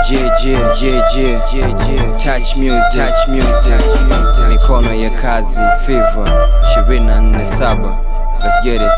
Yeah, yeah, yeah, yeah, yeah, yeah. Touch music, touch music, touch music. Mikono ya kazi, fever 247 Let's get it.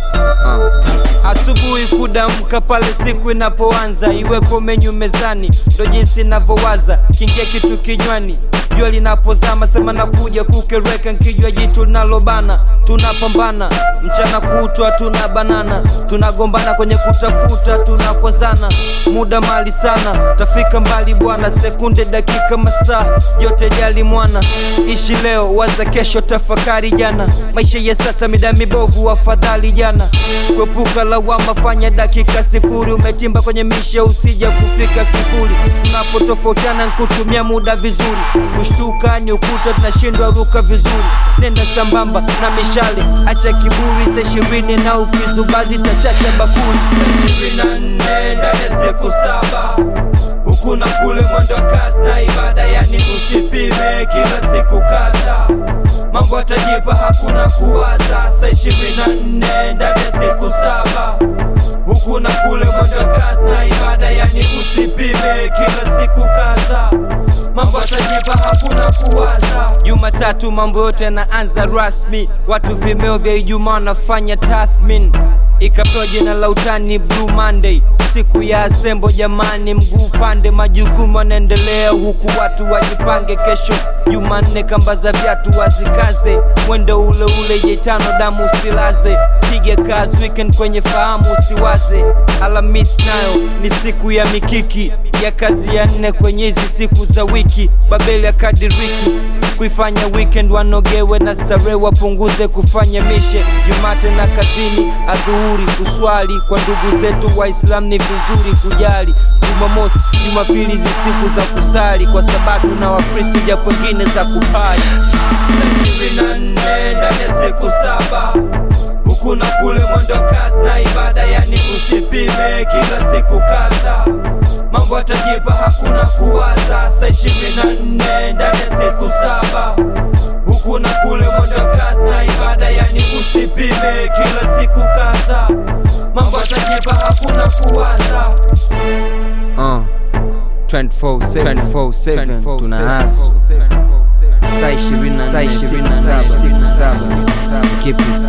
Uh. Asubuhi kudamka pale siku inapoanza, iwepo menyu mezani, ndo jinsi inavyowaza, kingia kitu kinywani jua linapozama, sema nakuja kukereka, nkijua jitu linalobana, tunapambana mchana kutwa, tuna banana, tunagombana kwenye kutafuta, tunakwazana, muda mali sana, tafika mbali bwana, sekunde, dakika, masaa yote jali mwana, ishi leo, waza kesho, tafakari jana, maisha ya sasa mida mibovu, afadhali jana, kuepuka lawama, fanya dakika sifuri, umetimba kwenye mishe, usija kufika kifuri, tunapotofautiana nkutumia muda vizuri kushtuka ni ukuta, tunashindwa ruka vizuri. Nenda sambamba na mishale, acha kiburi, sa ishirini na ukizubazi tachacha bakuli. Saa ishirini na nne ndani ya siku saba huku na kule, mwendo wa kazi na ibada, yani usipime kila siku kaza mambo atajipa, hakuna kuwaza. Saa ishirini na nne ndani ya siku saba huku na kule, mwendo wa kazi na ibada, yani usipime kila siku kaza mambo atajipa, hakuna kuwaza. Jumatatu mambo yote yanaanza rasmi, watu vimeo vya Ijumaa wanafanya tathmin, ikapewa jina la utani Blue Monday, siku ya asembo. Jamani, mguu pande, majukumu yanaendelea huku watu wajipange. Kesho Jumanne, kamba za viatu wazikaze, mwendo ule ule, jetano damu usilaze, piga kazi weekend kwenye fahamu usiwaze. Alhamis nayo ni siku ya mikiki ya kazi ya nne kwenye hizi siku za wiki, Babeli ya kadiriki kuifanya weekend wanogewe na starehe, wapunguze kufanya mishe Jumate na kazini, adhuhuri kuswali kwa ndugu zetu Waislamu ni vizuri kujali. Jumamosi, Jumapili hizi siku za kusali kwa Sabato na Wakristo, japo wengine za kupali. Saa ishirini na nne ndani ya siku saba huku na kule, mwendo wa kazi na ibada, yani usipime kila siku kaza mambo atajipa, hakuna kuwaza. Saa ishirini na nne ndani ya siku saba huku na kule, mwendo wa kazi na ibada, yani usipime kila siku kaza mambo atajipa, hakuna kuwaza. Uh. 24/7 24/7 tuna haso saa 20 saa 27 siku saba keep it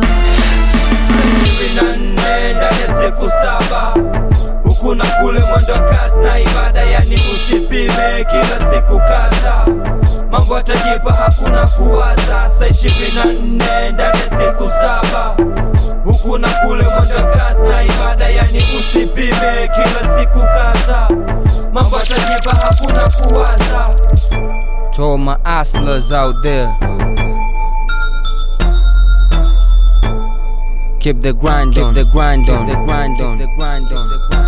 ishirini na nne ndani ya siku saba huku na kule, mwendo wa kazi na ibada, yani usipime kila siku kaza mambo atajipa, hakuna kuwaza. Saa ishirini na nne ndani ya siku saba huku na kule, mwendo wa kazi na ibada, yani usipime kila siku kaza mambo atajipa, hakuna kuwaza. to all my hustlers out there keep the grind on, keep the grind on, keep the grind on, keep the grind on.